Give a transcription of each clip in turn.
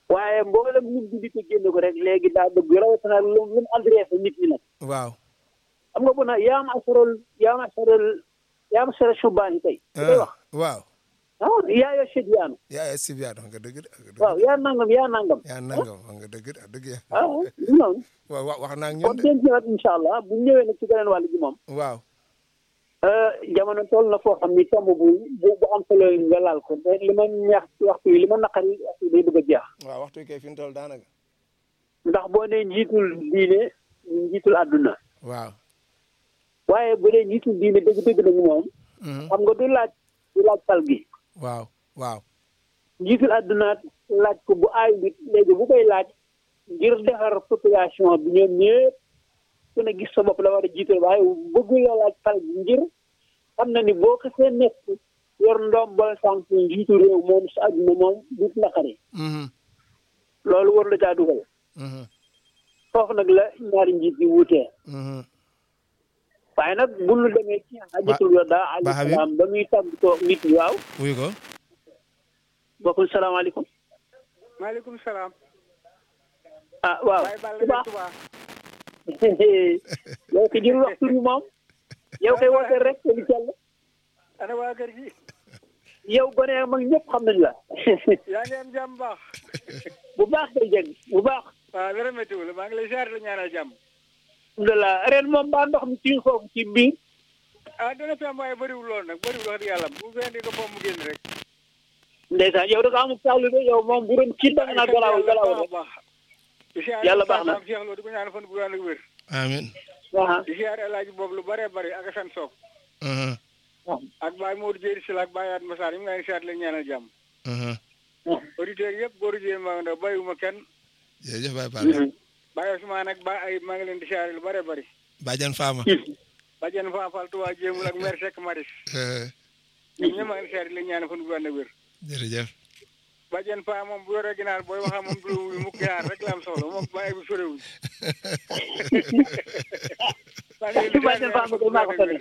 waaye mboolem ñun di di ko génn ko rek léegi daa bëgg rawatina lu lu mu adressé nit ñi nag waaw xam nga bu na yaa ma asarol yaa ma asarol yaa ma asarol subaan yi tey li koy wax waaw ah yaa yoo sét yaanu yaa yaa sib yaa wax nga dëgg de wax nga dëgg waaw yaa nangam yaa nangam yaa nangam wax nga dëgg de wax dëgg ya ah noonu waaw wa- wax naa ak kon ñun de denc nag incha allah bu ñëwee nag ci beneen wàll gi moom waaw jamono toll na foo xam ni tomb bu bu bu am solo nga laal ko mais li ma ñaax ci waxtu yi li ma naqari waxtu yi day bëgg a jeex waaw waxtu kay fi mu toll daanaka ndax boo nee njiitul diine njiitul àdduna waaw waaye bu dee njiitul diine dëgg-dëgg nag moom Mhm. xam nga du laaj du laaj fal gi waaw waaw njiitul àdduna laaj ko bu aay nit léegi bu koy laaj ngir defar population bi ñoom ñëpp ku ne gis sa bopp la war a jiital waaye bëggu la laaj fal gi ngir xam na ni boo xasee nekk yor ndoom bal sànq njiitu réew moom sa àdduna moom du naqari Mhm. loolu war la caa dugal Mhm. foofu nag la ñaari njiit yi wuutee Mhm. waaye nag bu ñu demee ci hajjatul wada Ba alayhi Habib. salaam ba muy tàggatoo nit ñi waaw wuyu ko bokkul salaamaaleykum maaleykum salaam. ah waaw Baye Balla Touba Touba. yow ko jël waxtu bi moom yow koy woote rek te di cell ana waa kër gi. yow gone ak mag ñëpp xam nañ la yaa ngi am jàmm baax. bu baax day jëg bu baax waaw dara méttiwul maa ngi lay ziar la ñaanal jàmm. alhamdulilah ren moom baa ndox mi ci foofu ci biir ah dana fi am waaye bëriwul lool nag bëriwul wax dëgg yàlla bu fi indi ko foofu mu génn rek. ndeysaan yow da nga amul taalu de yow moom bu doon ci da nga naa galaawul galaawul rek baax di ziar Yàlla baax na. Pape Cheikh Lo di ko ñaan fan bu ànd ak wér. amin aha di ziar El Hadj boobu lu bëree bëri ak Assane Sock Mhm. ak Baye Modou Dieri Sylla ak Baye Atma Sarr yi mu ngi leen di ziar leen ñaanal jàmm. Mhm. auditeurs yëpp góor jigéen maa ngi ndaw bàyyiwuma kenn jërëjëf Baye Balla Baye Ousmane ak Baye ay maa ngi leen di ziar lu bëree bëri. Badiane Fama Badiane Fapal Touba Jéemul ak maire Seck Maris Eh, ñoom ñëpp maa ngi leen di ziar leen ñaanal fan bu ànd ak wér. jërëjëf Badiane Fa moom bu yoree ginaar booy wax moom du lu mukk ginaar rek la am soxla moom bàyyi bu sorewuñ. Badiane Fa ma koy maa ko tane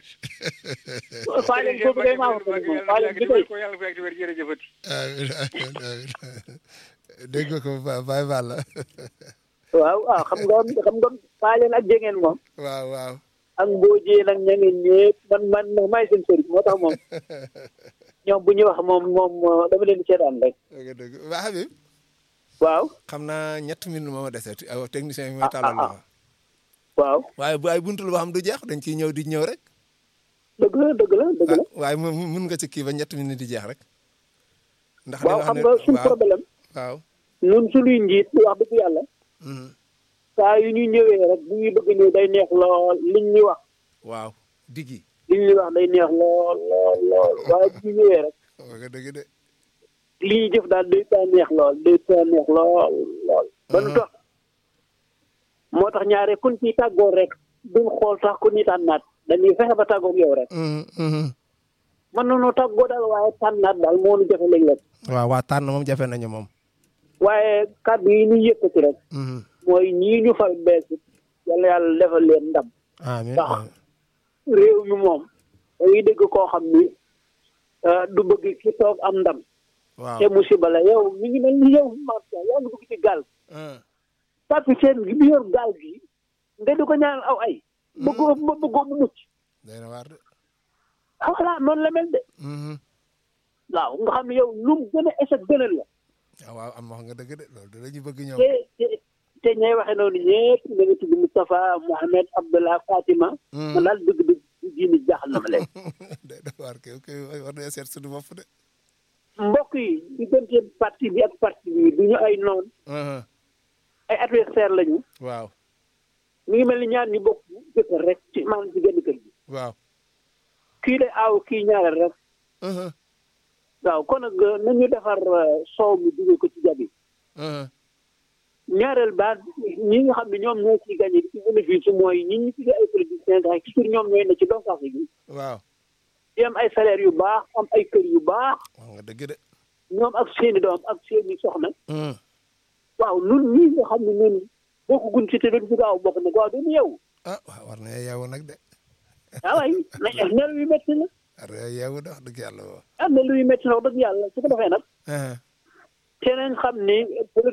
faa leen foofu kay maa ko tane moom faa leen bi koy ko yàlla fekk wér jërëjëfati. amin amin amin dégg nga ko Ba- Baye Balla waaw waaw xam nga xam nga faa leen ak jegeen moom waaw waaw ak mboojee nag ña ngeen ñëpp man man nag maay seen sëriñ moo tax moom ñoom bu ñuy wax moom moom dama leen di seetaan rek dëgg dëgg waa Habib waaw xam naa ñett minutes moo ma dese aw technicien bi Ah, ma talal ah, ma waaw waaye bu ay buntul boo xam du jeex dañ ciy ñëw di ñëw rek dëgg la dëgg la dëgg la ah waaye mu mun nga ci kii ba ñett minutes di jeex rek ndax waaw xam nga suñ waaw problème waaw ñun suñuy njiit wax dëgg yàlla Mhm. saa yu ñuy ñëwee rek bu ñuy bëgg ñëw day neex lool liñ ñuy wax waaw diggi liñ ñuy wax day neex lool lool lool waaye bu ñu ñëwee rek wax nga dëgg de li ñuy jëf daal day taa neex lool day taa neex lool lool ba nu tax moo tax ñaare kun ciy tàggoo rek duñ xool sax ku ni tànnaat dañuy fexe ba tàggoog yow rek Mhm, mhm. mën nañoo tàggoo daal waaye tànnaat daal moo nu jafe léeg-léeg waaw waa tànn moom jafe nañu moom waaye kàddu yi ñu yëkkati rek Mhm. mooy ñii ñu fal bees it yàlla yàlla defal leen ndam amiin Ndax amiin. réew mi moom dañuy dégg koo xam ni ah, du bëgg ki toog am ndam waaw te musiba la yow mi ngi mel ni yow Mate yaa ngi dugg ci gaal Ah. capitaine gi bi yor gaal gi nga di ko ñaanal aw ay bëggoo bëggoo mu mucc day na waar de ah voilà noonu la mel de Mhm. waaw nga xam ne yow lu mu gën a échec gënal la ah waaw am wax nga dëgg de loolu de la ñu bëgg ñoom te te te ñay waxe noonu ñëpp da nga tudd Moustapha Mohamed Abdallah Fatima man daal dëgg dëgg diini jaaxal na ma léegi day na waar kay kay war nañoo seet suñu bopp de mbokk yi diggante parti bi ak parti bi du ñu ay noon Mhm. ay adversaire lañu waaw mi ngi mel ni ñaar ñu bokk jëkkër rek ci maanaam ci genn kër gi waaw kii de aaw kii ñaareel rek Mhm. waaw kon nag nañu defar euh, soow mi dugal ko ci jabi Mhm. ñaareel baat ñi nga xam ne ñoom ñoo ciy gagné ci bénéfice mooy ñi ñu tuddee ay politiciens nga xam toujours ñoom ñooy ne ci donkaas gi waaw di am ay salaire yu baax am ay kër yu baax wax nga dëgg de ñoom ak seeni doom ak seeni soxna Mhm. waaw nun ñii nga xam ne ñun bokk gun ci te doon ci gaaw bokk nag waaw duñu yeewu ah waaw war na yeewu nag de ah waay na nelaw yu métti la war na yeewu de wax dëgg yàlla woo am na luy métti na wax dëgg yàlla su ko defee nag Mhm. te nañ xam ni politique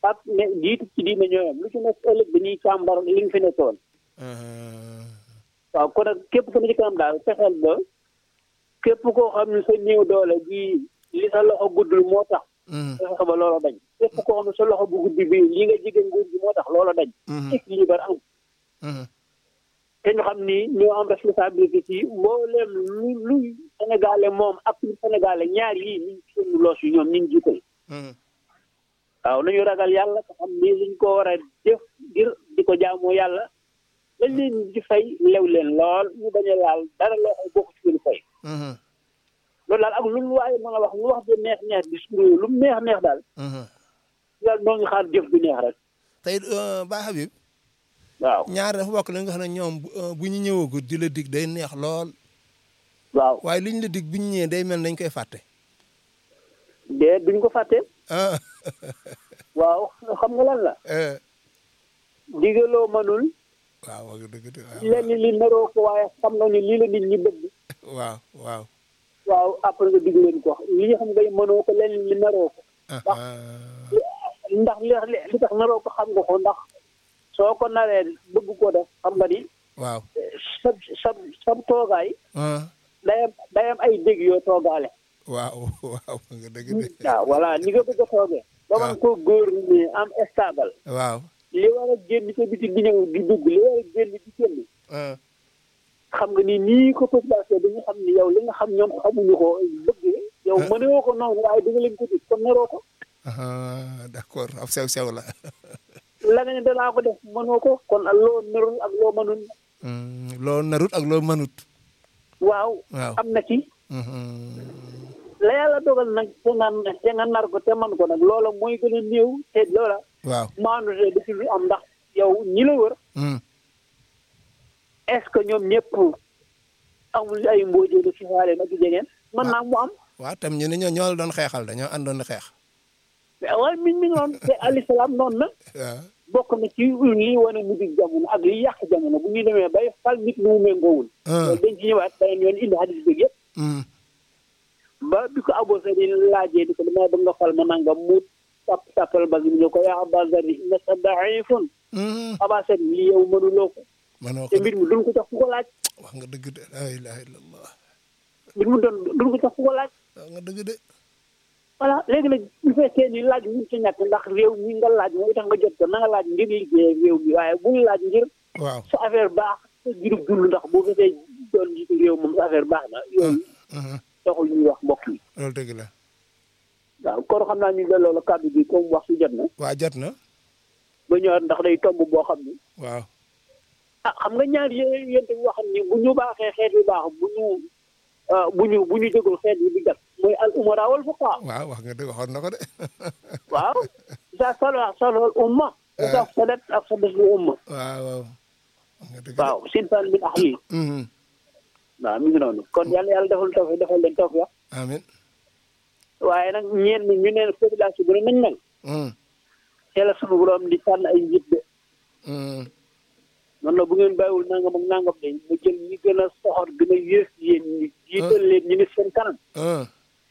ak ne jiitu ci diine ñooyam lu ci nekk ëllëg dañuy càmbar li nga fi nekkoon Uh-huh. waaw kon nag képp ku ne ci kanam daal fexeel ba képp koo xam ne sa néew doole gi li sa loxo guddul moo tax Mhm. fexe ba loola dañ képp koo xam ne sa loxo bu guddi bii li nga jigéen nguur gi moo tax loola dañ Mhm. équilibre am Mhm. te ñu xam ni ñoo am responsabilité ci mbooleem lu lu sénégalais moom ak lu sénégalais ñaar yii ñu ngi seen loos yi ñoom ñu ngi jiital Mhm. waaw nañu ragal yàlla te xam ni liñ ko war a def ngir di ko jaamoo yàlla lañ leen di fay lew leen lool ñu bañ a laal dara loo xam bokk ci leen fay Mhm. loolu daal ak lu mu waaye mën a wax lu wax de neex neex discours lu mu neex neex daal Mhm. daal noo ngi xaar jëf du neex rek tey uh, Baye Habib waaw ñaar dafa bokk la nga xam ne ñoom bu uh, bu ñu ñëwagut di la dig day neex lool waaw waaye li ñu la dig bu ñu ñëwee day mel nañ koy fàtte. de duñ ko fàtte ah waaw xam nga lan la eh, digaloo mënul waaw wax dëgg de lenn li naroo ko waaye xam nga ni lii la nit ñi bëgg waaw waaw. waaw après nga dig leen ko li nga xam nga mënoo ko lenn li naroo ko ah, Ndax- ah, ndax li li tax naroo ko xam nga ko ndax soo ko naree bëgg ko def xam nga ni waaw. sa sa sa toogaay ah, day am day am ay dégg yoo toogaale waaw waaw wax nga dëgg de waaw voilà ni nga bëgg a toogee ba man ko góor ni am stable waaw. li war a génn sa biti di ñëw di dugg li war a génn di génn ah, xam nga ni nii ko population bi nga xam ni yow li nga xam ñoom xamuñu ko bëgg yow Ah. mënewoo ko noonu waaye di nga leen ko dig kon naroo ko ah, d'accord ab sew sew la. la nga ne danaa ko def mënoo ko kon ak loo narul ak loo mënul Hmm, loo narut ak loo mënut. waaw waaw. am na ci Mhm. la yàlla dogal nag te nga te nga nar ko te man ko nag loola mooy gën a néew te loola waaw. maandu te dafi lu am ndax yow ñi la wër Hmm, est ce que ñoom ñëpp amul ay mboojee lu ci xaale nag jegeen mën naa mu am waaw tam ñu ne ñoo ñoo la doon xeexal dañoo àndoon di xeex. mais waaye mi mi noonu te alayhi salaam noonu na waaw. bokk na ci lii wane mu dig jamono ak li yàq jamono bu ñu demee bay fal nit mu méngoowul ah, loolu dañ ci ñëwaat beneen yoon indi hadis bi yëpp hmm, ba bi ko Abu Zarri laajee di ko damay bëgg nga fal ma nangam mu tàpp tàppal ba ñu ko yaa Aba Zarri innaka da'ifun hmm. Aba Zarri lii yow mënuloo ko manoo te ko mbir mi duñ ko jox ku ko laaj wax nga dëgg de la ilaha illallah mbir mi doon duñ ko jox ku ko laaj wax nga dëgg de. voilà léegi nag bu fekkee ni laaj mu ci ñàkk ndax réew mi nga laaj mooy tax nga jot ko na nga laaj ngir liggéey réew mi waaye bu ñu laaj ngir waaw. sa affaire baax sa jurub dund ndax boo fekkee doon jiitu réew moom sa affaire baax na yooyu Mhm. taxul ñuy wax mbokk yi loolu dëgg la. waaw kon xam naa ñu la loolu kàddu bi comme wax su jot na waa jot na. ba ñëwaat ndax day tomb boo xam ni waaw. ah xam nga ñaar yé yéen tamit waxam ni bu ñu baaxee xeet yu baax bu ñu ah, bu ñu bu ñu jógul xeet yi di gat mooy al umara wal fuqaha waaw wax nga dëgg waxoon na ko de. waaw sa sala salal umma sa sadat ak sadat lu umma waaw waaw. wax nga dëgg de. waaw sinfan min ahli Mhm. waaw mi ngi noonu kon yàlla yàlla defal tawfiq defal leen tawfiq amiin. waaye nag ñeen ñi ñu ne population bi ne nañ mel Mhm. te la sunu borom di tànn ay njiit de Mhm. noonu la bu ngeen bàyyiwul nangam ak nangam de mu jël ñi gën a soxor gën a yées yéen ñi jiital leen ñu ne seen kanam ah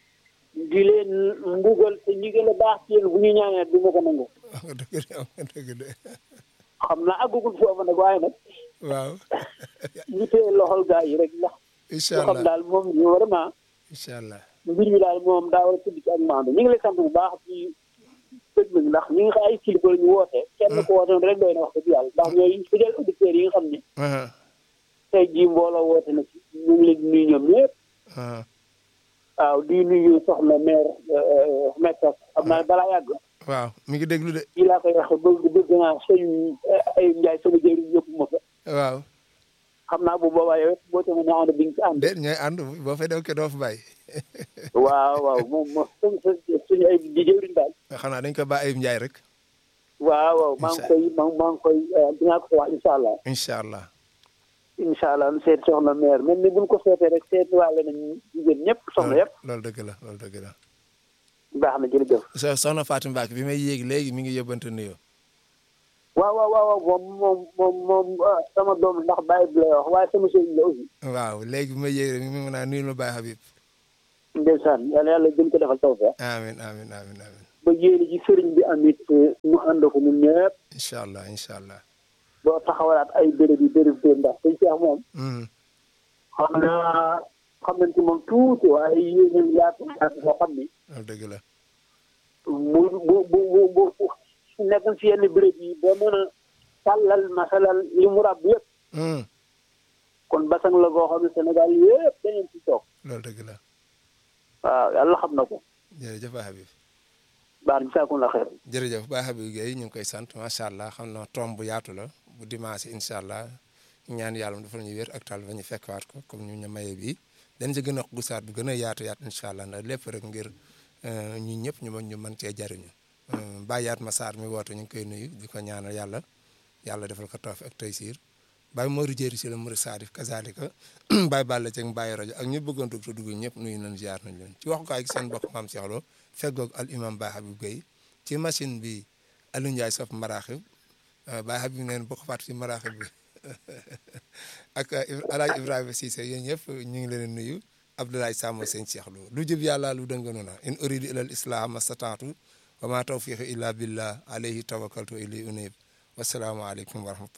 di leen mbugal te ñi gën a baax ci yéen bu ñu ñaanee du ma ko nangu wax nga dëgg de wax nga dëgg de. xam naa àggugul foofu nag waaye nag waaw. ñu téye loxol gaa yi rek ndax incha ñu xam allah daal moom ñu vraiment incha allah. mbir mi daal moom daa war a tudd ci ak maandu ñu ngi lay sant bu baax ci dëgg bi ndax ñi nga xam ay kilifa la ñu woote kenn ko woote rek doy na wax dëgg yàlla ndax ñooy fidèle auditeurs yi nga xam ne ah tey jii mbooloo woote na ci ñu ngi leen di nuyu ñoom ñëpp ah waaw di nuyu soxna maire maire xam naa balaa yàgg waaw mi ngi déglu de. fii laa koy waxee bëgg bëgg naa sëñ ay njaay sama jëriñ yëpp ma fa waaw. xam naa bu boobaa yow it boo tamit naa ànd bi nga ci ànd déet ñooy ànd boo fay dem ke doo fa bàyyi. waaw waaw moom moom suñu suñu ay di jëriñ daal xanaa dañ ko ba Ayib Ndiaye rek. waaw waaw maa ngi koy maa maa ngi koy dinaa ko ko wax incha allah incha allah. incha allah nu seet soxna maire mel ni buñ ko seetee rek seet waale nañ jigéen ñëpp soxna yëpp loolu dëgg la loolu dëgg la. baax na jërëjëf so soxna Fatou Mbacke bi may yéeg léegi mi ngi yóbbante nuyoo. waaw waaw waaw waaw moom moom moom moom ah, sama doom ndax bàyyi bi lay wax waaye sama sëriñ la aussi waaw léegi bi may yéeg rek mi ngi mën a nuyul ma Baye Habib. ndeysaan yàlla yàlla gën ko defal taw feex amiin amiin amiin amiin. ba yéene ji sëriñ bi am it ñu ànd ko ñun ñëpp incha allah incha allah. ba taxawalaat ay béréb yi béréb béréb ndax sëñ Cheikh moom Mhm. xam naa xam nañ ci moom tuuti waaye yéen yaatu yaatu boo xam ni loolu dëgg la. bu bu bu bu bu su nekkoon si yenn béréb yi ba mën a tàllal masalal li mu ràbb yëpp Mhm. kon basang la goo xam ne Sénégal yëpp dañu ci toog loolu dëgg la. waaw yàlla xam na ko jërëjëf Baye Habib. baax na saakun la xeer jërëjëf Baye Habib Gueye ñu ngi koy sant macha allah xam na tomb bu yaatu la bu dimanche incha allah ñaan yàlla mu defal ñu wér ak tal ba ñu fekkwaat ko comme ñu ñu maye bi dañ ci gën a gusaat bu gën a yaatu yaatu incha allah ndax lépp rek ngir ñun ñëpp ñu mën ñu mën cee jariñu Baye yaat ma Sarr mi woote ñu ngi koy nuyu di ko ñaanal yàlla yàlla defal ko tawfiq ak taysiir Baye Mori Jéeri si la Mori Sadif kazalika Baye Balla Ceng Baye rajo ak ñu bëggoon dugg te dugg ñëpp nuyu nañ ziar nañ leen ci waxukaay gi seen bokk maam Cheikh Lo feggoog al imam Baye Habib Gueye ci machine bi Aliou Ndiaye sof maraaxib Baye Habib neen bokk faat ci maraaxib bi ak alaaj Ibrahima Cissé yéen ñëpp ñu ngi leen nuyu Abdoulaye Sàmm sëñ Cheikh Lo lu jub yàlla lu dënganu na in uridu ila al islam astataatu wa ma tawfiqi illa billah alayhi tawakkaltu ilay unib wasalaamu aleykum wa rahmatullah